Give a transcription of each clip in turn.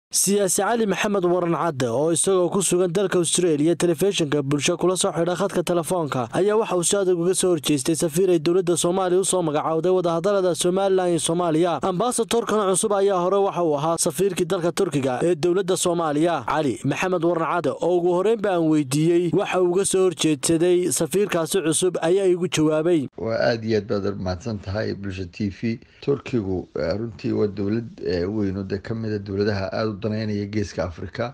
siyaasi cali maxamed waran cadde oo isagoo ku sugan dalka austraeliya telefishinka bulsho kula soo xidha khadka telefoonka ayaa waxa uu si adag uga soo horjeestay safiir ay dowladda soomaaliya usoo magacowday wadahadalada somalilan iyo soomaaliya ambasatorkan cusub ayaa hore waxa uu ahaa safiirkii dalka turkiga ee dowladda soomaaliya cali maxamed waran cadde oo ugu horreynba aan weydiiyey waxa uu uga soo horjeedsaday safiirkaasi cusub ayaa igu jawaabay waa aada iyo aad baad mahadsan tahay bulsha t v turkigu runtii waa dowlad weyn oo de kamida dowladaha aada u daneynaya geeska africa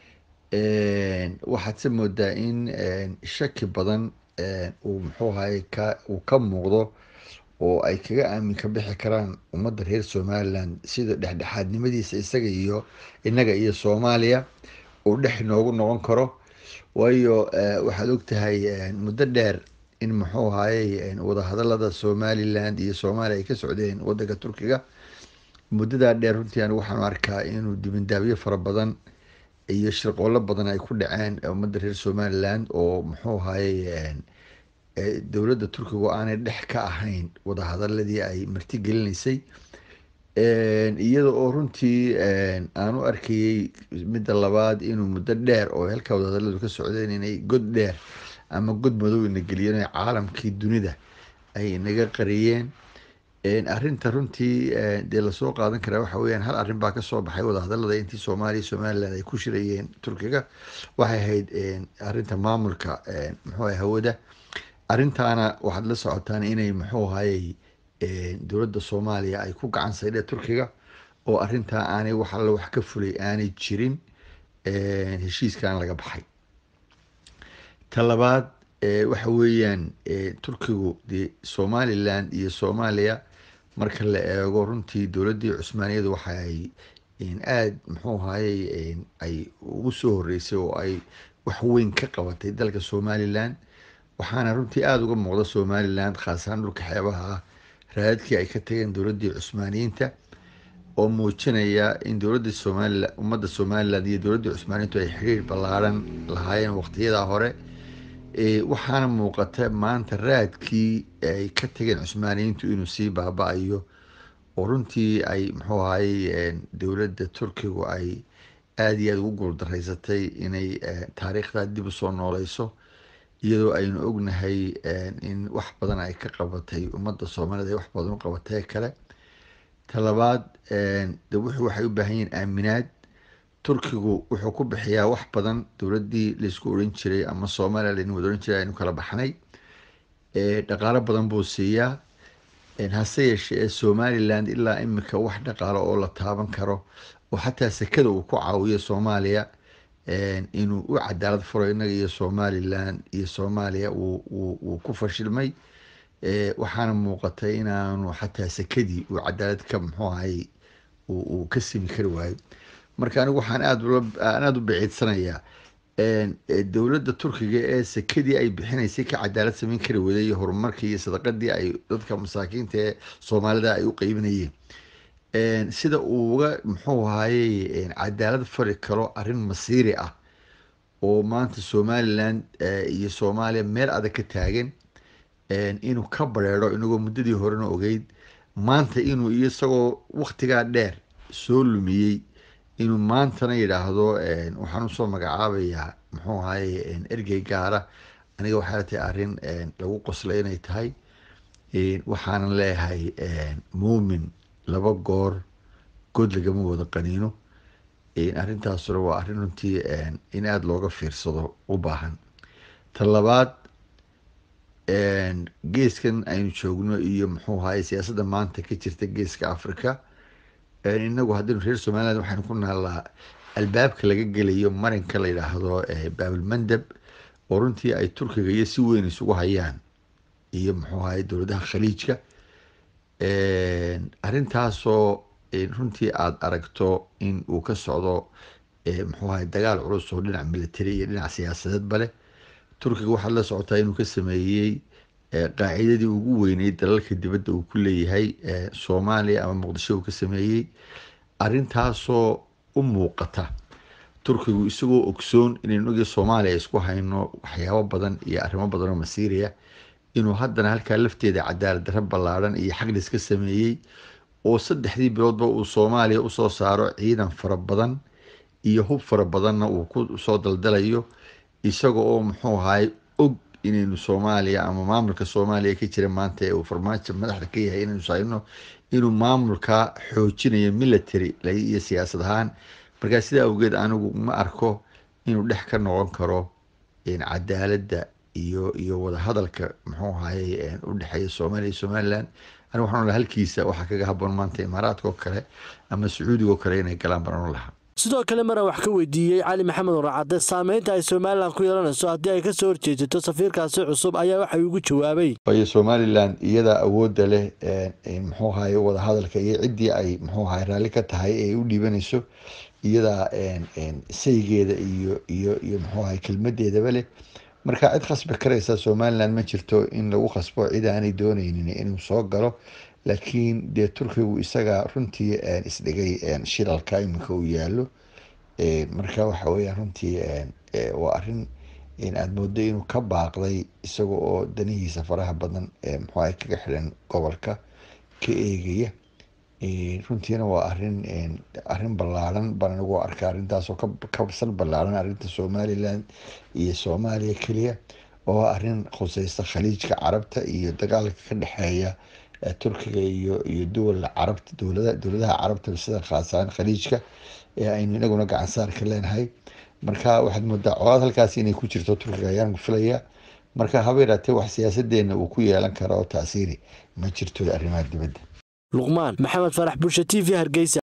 waxaad se moodaa in shaki badan uu muxuu ahay ka uu ka muuqdo oo ay kaga aamin ka bixi karaan ummadda reer somaliland sida dhexdhexaadnimadiisa isaga iyo innaga iyo soomaaliya uu dhex noogu noqon karo waayo waxaad ogtahay muddo dheer in muxuu ahayey wadahadalada somaliland iyo soomaaliya ay ka socdeen wadanka turkiga muddadaa dheer runtii anigu waxaan arkaa inuu dibindaabyo fara badan iyo shirqoolo badan ay ku dhaceen ummadda reer somaliland oo muxuu ahayey dowladda turkiga aanay dhex ka ahayn wadahadaladii ay marti gelinaysay iyada oo runtii aan u arkayey midda labaad inuu muddo dheer oo halkaa wadahadaladu ka socdeen inay god dheer ama god madow ina geliyeen caalamkii dunida ay inaga qariyeen arrinta runtii dee lasoo qaadan karaa waxa weyaan hal arrin baa kasoo baxay wadahadalada intii soomaaliya somaliland ay ku shirayeen turkiga waxay ahayd arrinta maamulka muxuu ahay hawada arrintaana waxaad la socotaan inay muxuu ahayey dowladda soomaaliya ay ku gacan saydhe turkiga oo arrintaa aanay wax alla wax ka fulay aanay jirin heshiiskan laga baxay ta labaad waxa weeyaan turkigu de somaliland iyo soomaaliya marka la eego runtii dowladdii cusmaaniyadu waxa ay aada muxuu ahayey ay ugu soo horeysay oo ay wax weyn ka qabatay dalka somaliland waxaana runtii aada uga muuqda somaliland khaasahaan dhulka xeebaha ah raadadkii ay ka tageen dowladdii cusmaaniyiinta oo muujinaya in dowladda somalilan ummadda somaliland iyo dowladdii cusmaaniyiintu ay xiriir ballaaran lahaayeen waqtiyadaa hore waxaana muuqata maanta raadkii ay ka tageen cusmaaniyiintu inuu sii baaba-ayo oo runtii ay muxuu ahayey dowladda turkigu ay aada iyo aada ugu guuldaraysatay inay taariikhdaa dib usoo nooleyso iyadoo aynu ognahay in wax badan ay ka qabatay ummadda soomaaliyed ay wax badan u qabatay kale ta labaad de wuxuu waxay u baahan yihiin aaminaad turkigu wuxuu ku bixiyaa wax badan dowladdii laysku oran jiray ama soomaaliya laynu wada oran jiray aynu kala baxnay dhaqaalo badan buu siiyaa hase yeeshee ee somaliland ilaa imika wax dhaqaalo oo la taaban karo oo xataa sekada uu ku caawiyo soomaaliya inuu u cadaalad furo innaga iyo somaliland iyo soomaaliya wuu ku fashilmay waxaana muuqatay inaanu xataa sekadii uu cadaalad ka muxuu ahay uu ka simi kari waayo marka anigu waxaan aadaan aada u biciidsanayaa dowladda turkiga ee sekadii ay bixinaysay ka cadaalad samayn kari waday iyo horumarkii iyo sadaqadii ay dadka masaakiinta ee soomaalida ay u qeybinayeen sida uu uga muxuu ahayey cadaalad fari karo arrin masiiri ah oo maanta somaliland iyo soomaaliya meel adag ka taagan inuu ka bareero inagoo muddadii horena ogeyd maanta inuu iyo isagoo waktigaa dheer soo lumiyey inuu maantana yidhaahdo waxaan usoo magacaabayaa muxuu ahayey ergey gaara aniga waxay tahay arrin lagu qoslay inay tahay waxaanan leeyahay muumin laba goor good lagama wada qaniino arrintaasuna waa arrin runtii in aada looga fiirsado u baahan ta labaad geeskan aynu joogno iyo muxuu ahayey siyaasadda maanta ka jirta geeska africa inagu haddaynu reer somaliland waxaynu ku naallaa albaabka laga gelayo marinka la yidhaahdo baabilmandab oo runtii ay turkiga iyo si weyn isugu hayaan iyo muxuu ahay dowladaha khaliijka arrintaasoo runtii aada aragto in uu ka socdo muxuu ahay dagaal culus oo dhinac military iyo dhinac siyaasadeedba leh turkiga waxaad la socotaa inuu ka sameeyey qaacidadii ugu weyneyd dalalka dibadda uu ku leeyahay soomaaliya ama muqdisho uu ka sameeyey arrintaasoo u muuqata turkigu isagoo ogsoon inaynu ogii soomaaliya isku hayno waxyaabo badan iyo arrimo badan oo masiiriya inuu haddana halkaa lafteeda cadaalad darro ballaadhan iyo xaglis ka sameeyey oo saddexdii biloodba uu soomaaliya usoo saaro ciidan fara badan iyo hub fara badanna uu ku soo daldalayo isaga oo muxuu ahaay og inaynu soomaaliya ama maamulka soomaaliya ka jira maanta ee uu farmaajo madaxda ka yahay inaynu sayno inuu maamulka xoojinayo military iyo siyaasad ahaan markaa sidaa awgeed anigu ma arko inuu dhex ka noqon karo cadaaladda iyo iyo wadahadalka muxuu ahaye u dhexeeya soomaaliya iyo somaliland anigu waxaan lahaa halkiisa waxaa kaga haboon maanta imaaraadka oo kale ama sacuudiga oo kale inay galaan baan lahaa sidoo kale maran wax ka weydiiyey cali maxamed warcadde saameynta ay somalilan ku yeelanayso haddii ay kasoo horjeesato safiirkaasi cusub ayaa waxa ugu jawaabay waayo somalilan iyadaa awoodda leh muxuu ahaye wadahadalka iyo ciddii ay muxuu ahaye raalli ka tahay ee u dhiibanayso iyadaa saygeeda iyo iyo iyo muxuu ahaye kelmadeedaba leh marka cid khasbi karaysa somalilan ma jirto in lagu khasbo cid aanay dooneynin inuu soo galo laakiin dee turkigu isaga runtii isdhigay shilalka iminka uu yaalo marka waxa weya runtii waa arin aada moodo inuu ka baaqday isaga oo danihiisa faraha badan muxuaha kaga xiran gobolka ka eegaya runtiina waa arin arin ballaaran baan anigu arka arrintaasoo kabsan ballaaran arrinta somalilan iyo soomaaliya keliya oo arin khuseysta khaliijka carabta iyo dagaalka ka dhexeeya turkiga iyo iyo duwala carabta dowlada dowladaha carabta sida khaasaan khaliijka ee aynu inaguna gacansaarka leenahay marka waxaad moodaa colaad halkaasi inay ku jirto turkiga ayaan filaya marka haba yaraatee wax siyaasadeena uu ku yeelan kara oo taasiiri ma jirto arrimaha dibadda luqmaan maxamed farax bulsha t v hargeysa